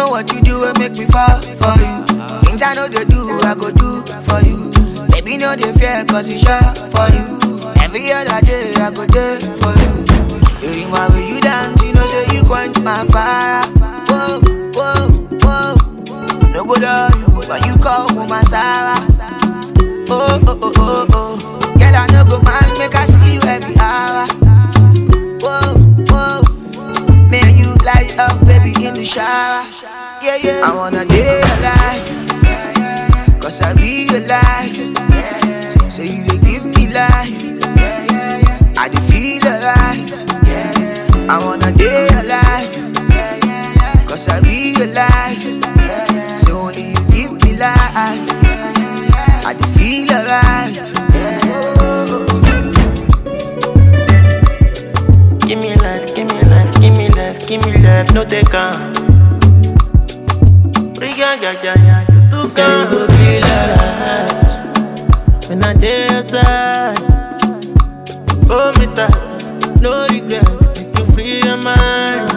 know what you do will make me fall for you. Things I know they do, I go do for you. Baby, no they fear, cause it's sure for you. Every other day, I go there for you. You remember you dance, you know, say you quench my fire. Whoa, whoa, whoa. No go love you, but you call woman Sarah. Oh, oh, oh, oh, oh. Girl, I no go mind, make I see you every hour. Whoa, whoa. Man, you light up, baby, in the shower. Yeah, yeah. I wanna day alive. Cause I realize. Say you dey give me life. I dey feel alright. I wanna day alive. Cause I realize. Say only you give me life. I dey feel alright. Give me life, give me life, give me life, give me life, no take on. Riga, ja, ja, ja, you too Girl, you go can. feel alright when I dey outside. Oh, me tight. No regrets, make you free your mind.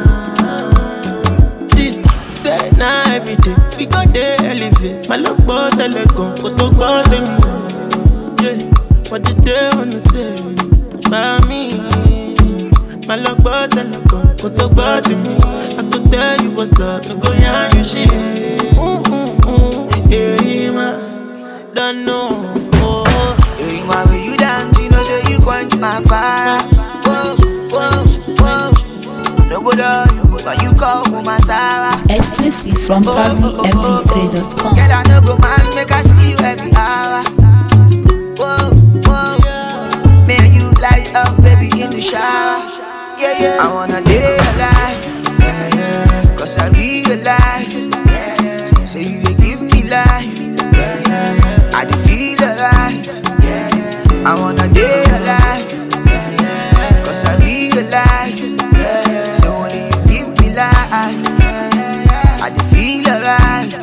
G, say now every day we go dey elevate. My love but telecom, kò tó gbọ́ tèmi. Yeah, what did they wanna say about me? My love but telecom, kò tó gbọ́ tèmi. I go tell you what's up, no go yarn you shit. Ooh, ooh, ooh, yeah, man, don't know. Oh, oh. You remember you dance, you know, say you quench my fire. Whoa, whoa, whoa. No go love you, but you call woman Sarah. Exclusive from PabloMP3.com. Girl, I no go mind, make I see you every hour. Whoa, whoa. Man, you light up, baby, in the shower. Yeah, yeah. I wanna day alive. Yeah, yeah. Cause I realize. Say you dey give me life. Yeah, yeah, yeah. I dey feel alright. Yeah, yeah. I wanna day alive. Yeah, yeah. Cause I realize. Yeah, yeah. Say only you give me life. Yeah, yeah. I dey feel alright.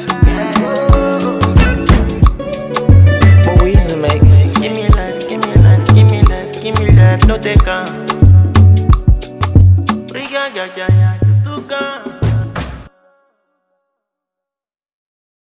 Moise mix. Give me life, give me life, give me life, give me life, no take on. Riga, ja, ja, ja, you too can.